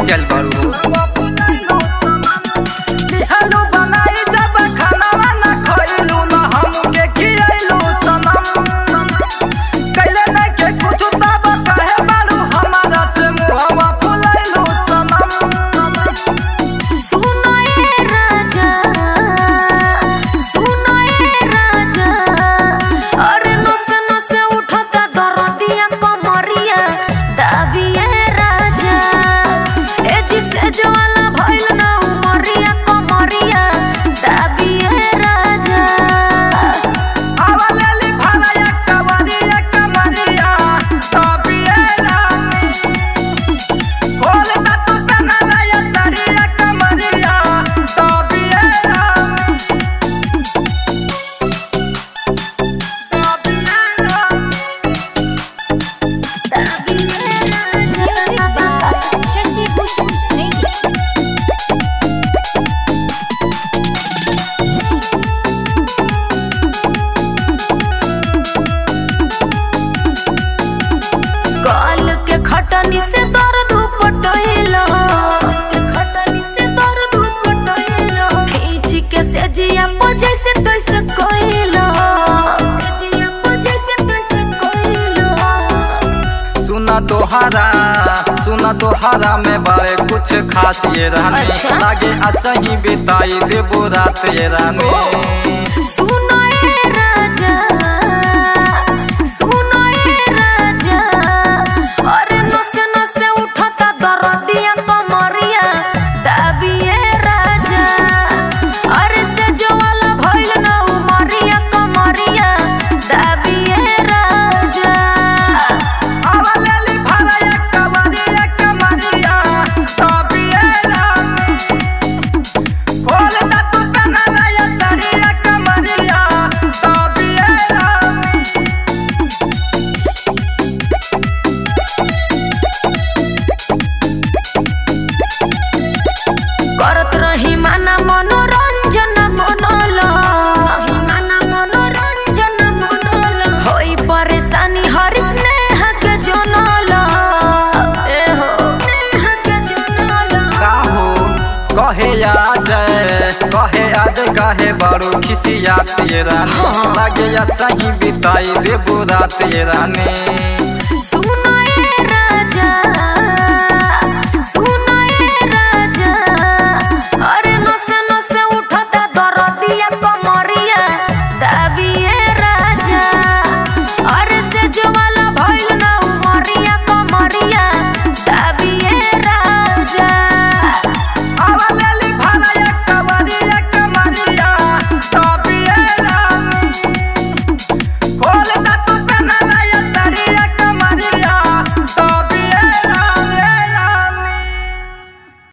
खिसियल बारू लिहलू बनाई जब खानावा ना खइलू ना हमके खियैलू सनम कैले नहीं के कुछ तब कहे बारू हमारा से मुहवा फुलैलू सनम सुनो ए राजा सुनो ए राजा अरे नसे नसे उठता दरदिया कमरिया दाबिए राजा ए जिसे ज्वाला भइल ना उमरिया कमरिया दाबिए राजा आवलेली भलाया कवरिया कमरिया तबिए रानी खोल दा तू पहनाला या साड़िया कमरिया तबिए रानी तबिए रानी शशि भूषण सिंह गाल के खटनी से दर्द उपटैला के खटनी से दर्द उपटैला खींच के सेजिया पर जैसे तैसे कइला सेजिया पर जैसे तैसे कइला सुना तोहरा सुना तोहरा में बड़े कुछ खास ये रानी अच्छा। लागे असही बिताई देबो रात ये रानी सुनो ए राजा सुनो ए राजा अरे नसे नसे उठता दरदिया कमरिया दाबिए राजा अरे से जवाला भइल ना उमरिया कमरिया दाबिए राजा आवलेली भलाया कवरिया कमरिया तबिए रानी खोल दा तू पहनाला या साड़िया कमरिया तबिए रानी करत रही माना मनोरंजन मनल माना मनोरंजन मनल होई परेशानी हर स्नेह के जनल ए हो स्नेह के जनल का हो कहे आज कहे आज कहे बारू खिसियात ये रानी लागे या सही बिताई देबो रात ये रानी